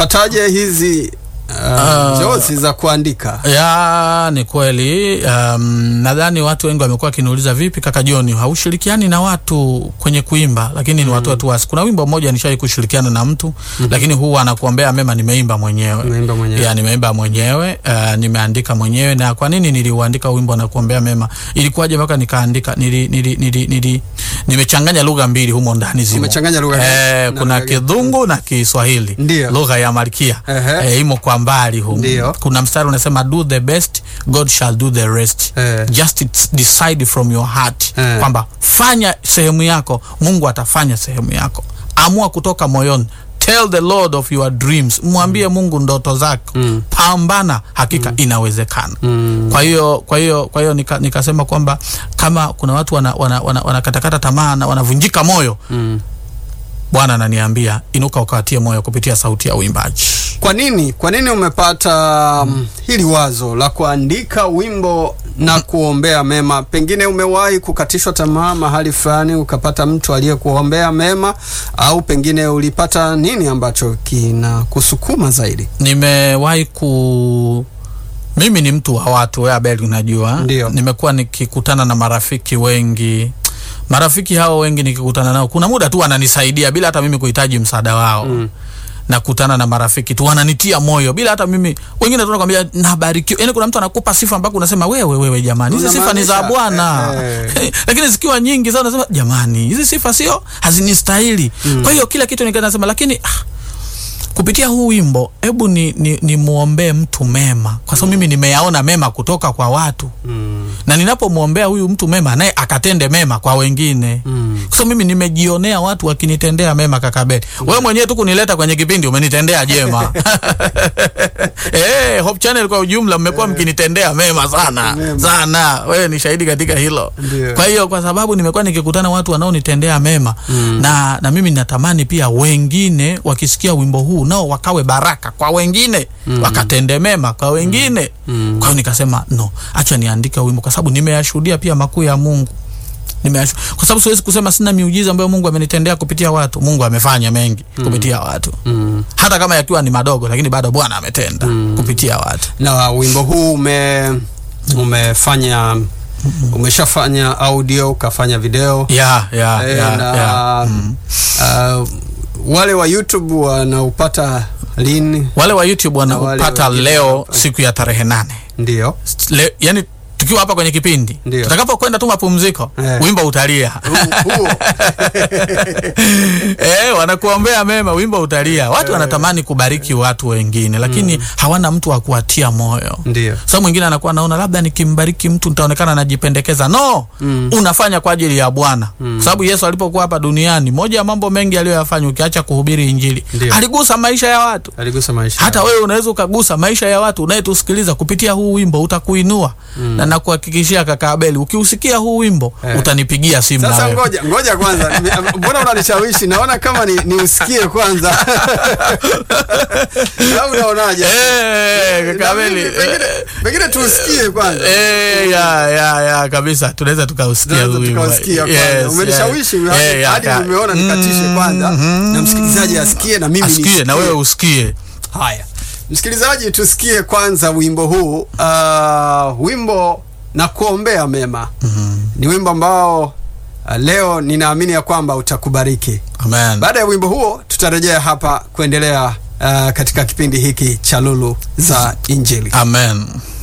ulipataje hizi uh, jozi za kuandika? Ya, ni kweli. Um, nadhani watu wengi wamekuwa wakiniuliza vipi, kaka John, haushirikiani na watu kwenye kuimba? Lakini ni watu watu wasi. Kuna wimbo mmoja nishawahi kushirikiana na mtu lakini huwa anakuombea mema, nimeimba mwenyewe. Umeimba mwenyewe. Ya, nimeimba mwenyewe, uh, nimeandika mwenyewe. Na kwa nini niliuandika wimbo na kuombea mema? Ilikuwaje mpaka nikaandika? Nili, nili, nili, nili, nimechanganya lugha mbili humo ndani zimo. Umechanganya lugha Eh, na kuna lugha gani? Kidhungu na Kiswahili. Ndio. Lugha ya Malkia. Ehe. Eh, imo kwa mbali humo. Ndio. Kuna mstari unasema do the best God shall do the rest. Eh. Just it's decide from your heart Eh. kwamba fanya sehemu yako, Mungu atafanya sehemu yako. Amua kutoka moyoni. Tell the Lord of your dreams. Mwambie Mungu ndoto zako. Mm. Pambana, hakika inawezekana. Mm. Kwa hiyo kwa hiyo kwa hiyo nika, nikasema kwamba kama kuna watu wana, wana, wana, wanakatakata tamaa na wanavunjika moyo, Mm. Bwana ananiambia inuka ukawatie moyo kupitia sauti ya uimbaji. Kwa nini kwa nini umepata um, hili wazo la kuandika wimbo na kuombea mema? Pengine umewahi kukatishwa tamaa mahali fulani ukapata mtu aliyekuombea mema, au pengine ulipata nini ambacho kinakusukuma zaidi? Nimewahi ku mimi ni mtu wa watu, wewe Abel, unajua Ndio. nimekuwa nikikutana na marafiki wengi. Marafiki hao wengi nikikutana nao, kuna muda tu wananisaidia bila hata mimi kuhitaji msaada wao Mm. nakutana na marafiki tu wananitia moyo bila hata mimi. Wengine tu nakwambia nabarikiwa, yani kuna mtu anakupa sifa mpaka unasema wewe wewe, jamani, hizi sifa ni za Unamaanisha, Bwana eh, lakini zikiwa nyingi sana unasema jamani, hizi sifa sio hazinistahili. Kwa hiyo kila kitu nikaa nasema, lakini ah, kupitia huu wimbo hebu ni, ni, ni muombee mtu mema, kwa sababu mimi nimeyaona mema kutoka kwa watu Mm. na ninapomwombea huyu mtu mema naye akatende mema kwa wengine Mm. kwa sababu mimi nimejionea watu wakinitendea mema kakabeli wewe mwenyewe tu kunileta kwenye kipindi umenitendea jema eh Hope Channel kwa ujumla mmekuwa mkinitendea mema sana Mema. sana wewe ni shahidi katika hilo Ndio. kwa hiyo kwa sababu nimekuwa nikikutana watu wanaonitendea mema na, na mimi natamani pia wengine wakisikia wimbo huu nao wakawe baraka kwa wengine wakatende mema kwa wengine Mm. kwa hiyo nikasema no, acha niandike wimbo kwa sababu nimeyashuhudia pia makuu ya Mungu. Nimeyashu... kwa sababu siwezi kusema sina miujiza ambayo Mungu amenitendea kupitia watu. Mungu amefanya mengi kupitia watu, Mm. hata kama yakiwa ni madogo, lakini bado Bwana ametenda kupitia watu. na wimbo huu ume umefanya umeshafanya audio ukafanya video ya ya Eh, ya, na ya. uh, wale wa YouTube wanaupata lini? Wale wa YouTube wale wanaupata wengine leo hapa. siku ya tarehe nane Ndio Le, yani tukiwa hapa kwenye kipindi Ndio. tutakapokwenda tu mapumziko Eh. wimbo utalia Hu- huo eh, wanakuombea mema, wimbo utalia. Watu wanatamani kubariki watu wengine, lakini hawana mtu wa kuwatia moyo. ndio Sasa mwingine anakuwa anaona labda nikimbariki mtu nitaonekana najipendekeza. No, unafanya kwa ajili ya Bwana, kwa sababu Yesu alipokuwa hapa duniani, moja ya mambo mengi aliyoyafanya, ukiacha kuhubiri Injili, Ndio. aligusa maisha ya watu. aligusa maisha Hata wewe unaweza ukagusa maisha ya watu unayetusikiliza kupitia huu wimbo, utakuinua na nakuhakikishia kaka Abeli, ukiusikia huu wimbo Eh. utanipigia simu na Sasa wewe. ngoja ngoja kwanza, Nime- mbona unanishawishi? Naona kama ni, ni usikie kwanza au unaonaje? Eh, kaka Na Abeli, mimi pengine, eh, pengine tuusikie kwanza. Eh, ya ya ya kabisa tunaweza tukausikia Tunaweza huu wimbo. tukausikia kwanza. Yes, Umenishawishi yes. hadi- Eh, ya, hadi ya. nimeona nikatishe kwanza na msikilizaji asikie na mimi asikie nisikie. na wewe usikie Haya, msikilizaji, tusikie kwanza wimbo huu. Uh, wimbo na kuombea mema ni wimbo ambao uh, leo ninaamini ya kwamba utakubariki. amen Baada ya wimbo huo, tutarejea hapa kuendelea uh, katika kipindi hiki cha Lulu za Injili. amen